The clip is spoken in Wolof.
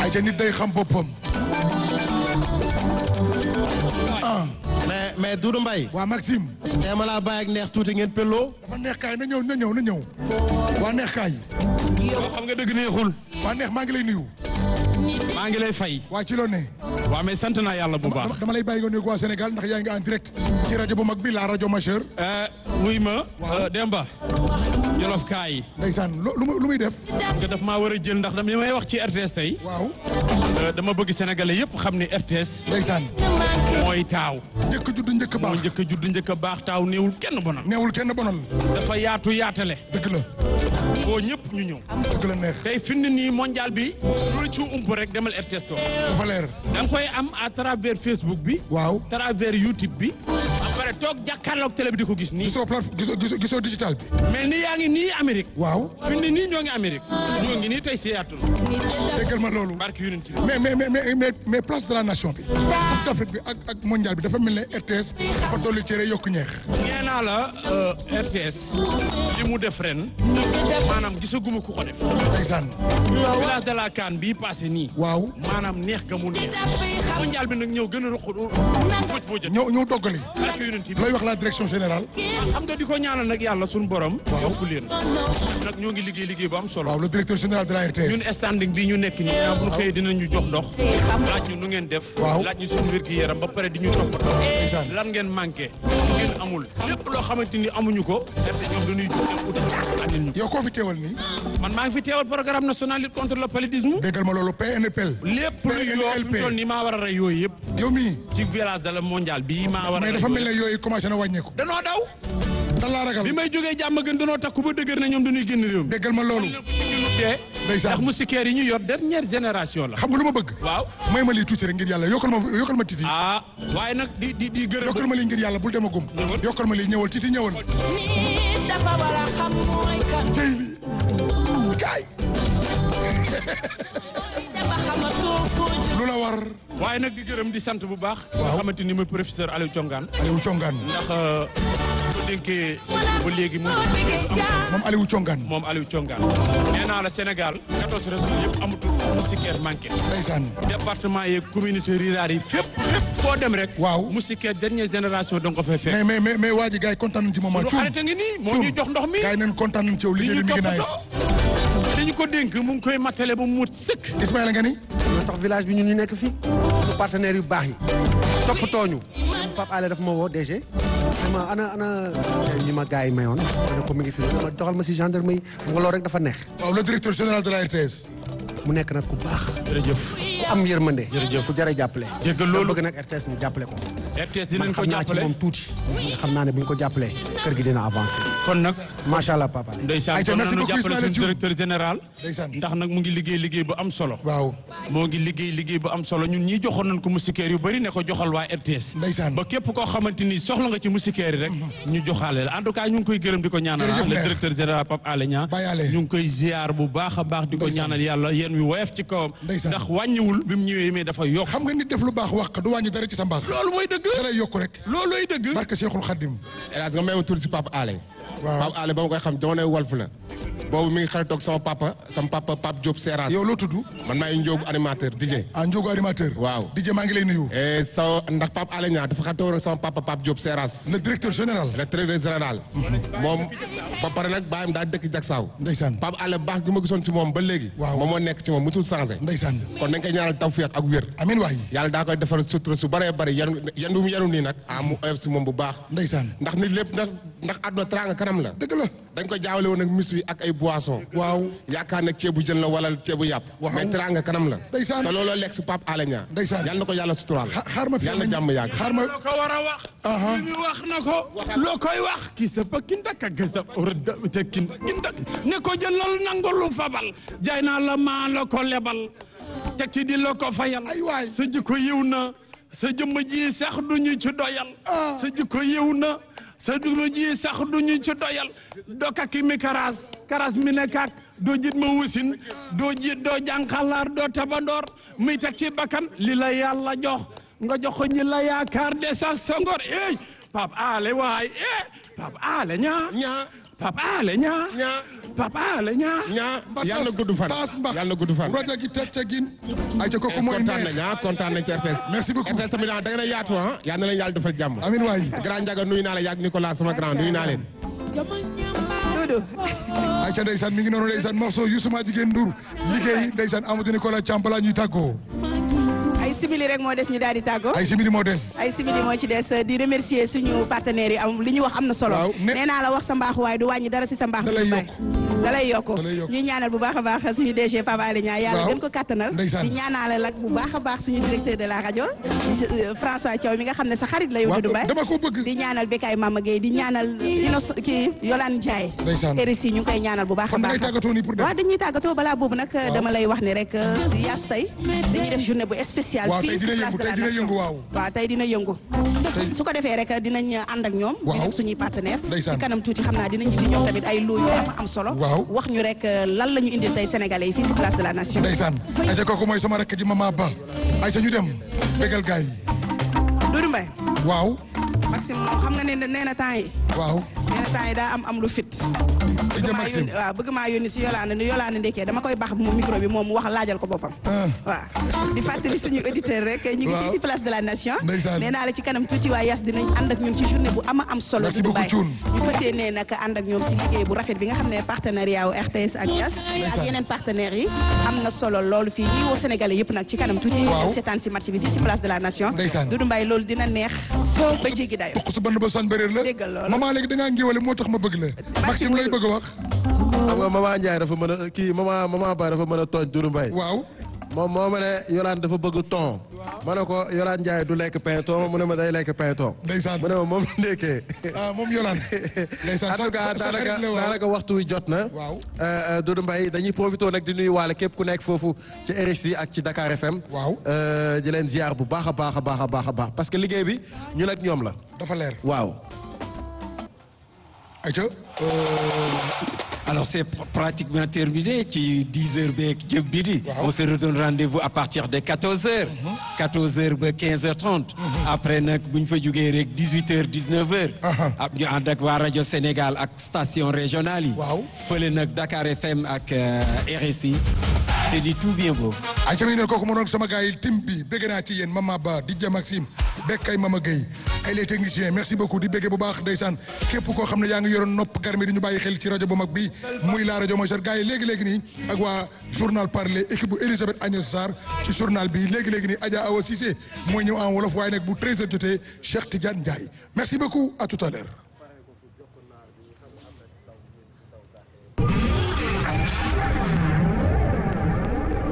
ay ca nit day xam boppam ah mais mais Doudou Mbaye waa Maxime tey ma laa bàyyi ak neex tuuti ngeen pelloo dafa neex kaay na ñëw na ñëw na ñëw waa neex kaay xam nga dëgg neexul waa neex maa ngi lay nuyu maa ngi lay fay waa ci loo ne waaw mais sant naa yàlla bu baax dama dama lay bàyyi nga nuyu waa Sénégal ndax yaa ngi en direct ci rajo bu mag bi la rajo majeur wuy ma Demba Jolof kaay ndeysaan lu lu muy lu muy def nga daf maa war a jël ndax dama li may wax ci RTS tey waaw euh, dama bëgg sénégalais yëpp xam ne RTS ndeysaan mooy taaw njëkk judd njëkk moo baax njëkk a judd njëkk a baax taaw néewul kenn bonal neewul kenn bonal dafa yaatu yaatale dëgg la boo ñëpp ñu ñëw dëgg la neex tey fi mu ne nii mondial bi lu ci ump rek demal RTS toog dafa leer da nga koy am à travers Facebook bi waaw travers YouTube bi après toog jàkkaarloog télé bi di ko gis nii gisoo plate gisoo gisoo gisoo digital bi mel ni yaa ngi nii Amérique waaw fi mu ne nii ñoo ngi Amérique ñoo ngi nii tey Seattle déggal ma loolu barke yu ci mais mais mais mais mais mais place de la nation bi coupe d'Afrique bi ak ak mondial bi dafa mel ne RTS dafa dolli cere yokku ñeex nee naa la euh, RTS li mu def ren maanaam gisaguma ku ko def ndeysaan village de la CAN bii passé nii waaw maanaam neex ga mu neex mondial bi nag ñëw gën a ruq bëj boo jot ñëw ñëw doggali barke yu ci looy wax la direction générale xam nga di ko ñaanal nag yàlla suñu borom yokku leen nag ñoo ngi liggéey liggéey bu am solo waaw le directeur général de la ñun RTS standing bi ñu nekk nii bu ñu xëyee dinañu jox ndox laaj ñu nu ngeen def Waaw. laaj ñu suñu wér gi yaram ba pare di ñu toppatoo Ndeysaan. lan ngeen manqué lu ngeen amul lépp loo xamante ni amuñu ko def ñoom dañuy jóg dem uti andil ñu yow koo fi teewal nii man maa ngi fi teewal programme national lutte contre le paludisme déggal ma loolu PNPL lépp lu yoo fi mu toll nii maa war a rey yooyu yëpp yow mii ci village de la mondial bii maa war a mais rey dafa mel ne yooyu yooyu commencé na wàññeeku danoo daw dan laa ragal bi may jógee jàmm gën danoo takku ba dëgër na ñoom dañuy génn réew mi déggal ma loolu dee Ndeysaan. ndax moustiquaires yi ñu yor dernière génération la xam nga lu ma bëgg waaw may ma lii tuuti rek ngir yàlla yokkal ma yokkal ma titi ah waaye nag di di di gërëm yokkal ma lii ngir yàlla bul dem a gum Ñëwal. yokkal ma lii ñëwal titi ñëwal nit dafa war a xam mooy kan jëy lii kaay dafa xamatoo foo jëm lu la war waaye nag di gërëm di sant bu baax. Waaw. nga xamante ni mooy professeur Aliou Thiongane. Aliou Congaan ndax bu dénkee si ba léegi mu moom Aliou Congaan moom Aliou Thiongane. nee naa la Sénégal 14 régions yëpp amatul fu moustiquaire manqué. ndeysaan département yeeg communauté rurale yi fépp fépp foo dem rek. Waaw. moustiquaire dernière génération da nga ko fay fekk. mais mais mais mais waa ji gars yi kontaan nañ ci moment lu cuun xarite ngi nii moo ñuy jox ndox mi. gars yi neen kontaan nañ ci yow li liggéey ñu bi mi ngi naaj toppatoo. dañu ko dénk mu ngi koy mattale ba mu mut sëkk. Ismaïla nga ni ñoo tax village bi ñun ñu nekk fii su partenaires yu baax yi toppatoo ñu Pape Alé daf ma woo DG sama ana ana ñi ma gars yi mayoon ma ne ko mi ngi fi ma doxal ma si gendarme yi xam nga loolu rek dafa neex waaw le directeur général de la RTS mu nekk nag ku baax jërëjëf. ku am yërmande Jërëjëf. ku jar a jàppale Dégg loolu. bëgg nag RTS ñu jàppale ko RTS man dinañ ko xam naa ci jàppale moom tuuti nga xam naa ne bu ñu ko jàppalee kër gi dina avancé kon nag. macha allah Pape Alé ndeysaan Ayca, kon merci nañu beaucoup jàppale Ismaïla suñu Thioune. directeur général. Ndeysaan. ndax nag mu ngi liggéey liggéey bu am solo. waaw moo ngi liggéey liggéey bu am solo ñun ñii joxoon nañ ko moustiquaire yu bëri ne ko joxal waa RTS. Ndeysaan. ba képp koo xamante ni soxla nga ci moustiquaire yi rek. ñu joxaale la en tout cas ñu ngi koy gërëm di ko ñaanal. Jërëjëf le maire. directeur général Pape Alé Niang. Baye Alé. ñu ngi koy ziar bu baax a baax di ko Ndeysaan. ñaanal yàlla yéen wi woyof ci kawam. Ndeysaan. ndax wàññiwul bi mu ñëwee mais dafa yokk. xam nga nit def lu baax wax du wàññi dara ci sa mbaax loolu mooy dëgg. dalay yokk rek loolooy dëgg. barke Cheikhul Khadim hélas nga may ma tudd si Papa Alé Waaw. Papa Alé ba ma koy xam jamonoy Walf la boobu mi ngi xaritoog sama papa sama papa Pape Diop Seras yow loo tudd man maay njóobu animateur DJ ah Ndiogo animateur Waaw. DJ maa ngi lay nuyu et sa ndax Pape Alé Niang dafa xaritoog ak sama papa Pape Diop Seras le directeur général le trésorier général moom ba pare nag bàyyam daa dëkk Jaksaaw ndeysaan Pape Alé baax gi ma gisoon si moom ba léegi Waaw. moom moo nekk ci moom musul changé ndeysaan kon dañ koy ñaanal tawfiq ak wér amin waay yàlla daa koy defal sutura su bëree bëri yan yan bu mu yanu nii nag ah mu oyof si moom bu baax ndeysaan ndax nit lépp ndax ndax àdduna teraanga kanam la dëgg la dañ ko jaawale woon ak mis wi ak ay boisson waaw yaakaar ne ceebu jën la wala ceebu yàpp Waaw. mais teraanga kanam la Ndeysaan. te looloo lekk si Pape Alé Niang Ndeysaan. yàlla na ko yàlla suturaal xa- xaar ma fi yàlla na jàmm yàgg xaar ma loo ko war a wax. Aha. li mu wax na ko. loo koy wax. ki sa pa kinta ka gësta rëdda te kin kinta ne ko jëlal nangu lu fabal. jaay naa la maa la ko lebal. teg ci di la ko fayal. Ay waay. sa jikko yiw na. sa jëmm ji sax du ñu ci doyal. Ah. sa jikko yiw na. sa jëmm ji sax du ñu ci doyal. doo kaki mi karas. karas mi ne kak. doo jit ma wusin. doo jit doo jànqalaar doo tabandoor. muy teg ci bakkan li la yàlla jox. nga jox ko ñi la yaakaar de sax sa ngor eh Pape Alé waay eh Pape Alé ñaa ñaa Pape Alé ñaa ñaa Papa Alé Niang ñaa yàlla na gudd fan taas mbax yàlla na gudd fan roja gi teg ca gin ay ca kooku mooy kontaan neex nañ ah kontaan nañ ci RTS Merci beaucoup. RTS tamit ah da ngeen a yaatu ah yal na leen yàlla defal jàmm amin waay grand Ndiaga nuyu naa la yàgg Nicolas sama grand nuyu naa leen Doudou ay ca ndeysaan mi ngi noonu ndeysaan morceau Youssou ma jigéen Ndour liggéey ndeysaan Amadou Nicolas Thiam balaa ñuy tàggoo ay simili rek moo des ñu daal di tàggoo ay simili moo des ay simili moo ci des di remercier suñu partenaires yi am li ñu wax am na solo Waaw, ne- nee naa la wax sa mbaax waaye du wàññi dara si sa mbaax Da lay du yokk. da lay yokk Da lay yokk. ñuy ñaanal bu baax a baax suñu DG Pape Alé Niang yàlla Waaw. gën ko kattanal Ndeysaan. di ñaanal ak bu baax a baax suñu directeur de la rajo euh, François Thiaw mi nga xam ne sa xarit la yow waaw Doudou Mbaye dama ko bëgg di ñaanal Bekay Mama Gueye di ñaanal Inos kii Yolande Ndiaye Ndeysaan. RSI ñu ngi koy ñaanal bu baax a kon da baax ngay tàggatoo nii pour dem waaw dañuy tàggatoo balaa boobu nag dama lay wax ne rek yas tey dañuy def journée bu spéciale Waaw, fii tey si dina place yëngu, de la tey dina nation yëngu, waaw. waaw tey dina yëngu su ko defee rek dinañ ànd ak ñoom Waaw. di ak suñuy partenaire Ndeysaan. ci kanam tuuti xam naa dinañ indi ñoom tamit ay loo yu am am solo Waaw. wax ñu rek lan la ñu indil tey sénégalais yi fii si place de la nation ndeysaan ay ca kooku mooy sama rakk ji mama ba ay ca ñu dem bégal gaay yi Doudou Mbaye waaw Maxime moom xam nga ne nee na temps yi waaw nee na temps yi daa am am lu fit bëgg Ija maa Maxime yónni waaw bëgg maa yónni si Yolande ni Yolande ndekkee dama koy baax moom micro bi moom mu wax laajal ko boppam Ah. waaw di fàttali suñu auditeur rek ñu ngi Waaw. fii si place de la nation Ndeysaan. nee naa la ci kanam tuuti waa yas dinañ ànd ak ñoom ci journée bu ama am solo Merci di beaucoup, Dubaï Thioune. ñu fas yéenee nag ànd ak ñoom si liggéey bu rafet bi nga xam ne partenariat wu RTS ak yas ak Ndeysaan. yeneen partenaires yi am na solo loolu fii ñi woo sénégalais yëpp nag ci kanam tuuti Waaw. ñu seetaan si match bi fii si place de la nation Ndeysaan. Doudou Mbaye loolu dina neex ba jéggi dayo tuq su band ba sañ bëréer la Déggal loolu. maman léegi da ngaa ngéwale moo tax ma bëgg la Maxime lay bëgg a wax xam nga maman Ndiaye dafa mën a kii maman maman Ba dafa mën a tooñ Doudou Mbaye waaw moom moo ma ne Yolande dafa bëgg ton ma ne ko Yolande Ndiaye du lekk pain-thon mu ne ma day lekk pain-thon Ndeysaan. mu ne ma moom la ndekkee ah moom Yolande ndeysaan en tout cas sa- sa daanaka xarit la waaw daanaka waxtu wi jot na Waaw. Euh, euh, Doudou Mbaye dañuy profité nag di nuyu waale képp ku nekk foofu ci RSI ak ci Dakar FM Waaw. Euh, di leen ziar bu baax a baax a baax a baax a baax parce que liggéey bi ñun ak ñoom la dafa leer waaw ay ca Alors c'est pr- pratiquement terminé ci 10 heures beeg jëm bi di Waaw. on se redonne rendez-vous à partir de 14 heures 14 heures ba 15 heures 30 après nag bu ñu fa jógee rek 18 heures 19 heures Aha. ab ñu ànd ak waa rajo Sénégal ak station régionale yi Waaw. fële nag Dakar FM ak euh, RSI c'est du tout bien beau ay ca mi ngi ne kooku moo doon sama gars yi tim bi bégg naa ci yéen Mama Ba di ja Maxime bekkay Mama Gueye ay les techniciens merci beaucoup di béggee bu baax ndeysaan képp koo xam ne yaa ngi yoroon nopp garmi di ñu bàyyi xel ci rajo bu mag bi muy la rajo mooy sar gars yi léegi-léegi nii ak waa journal parler équipe bu Elisabeth Agnès Sarr ci journal bi léegi-léegi nii Adja Awa Cissé mooy ñëw en wolof waaye nag bu 13h jotee Cheikh Tidiane Ndiaye merci beaucoup à tout à l'heure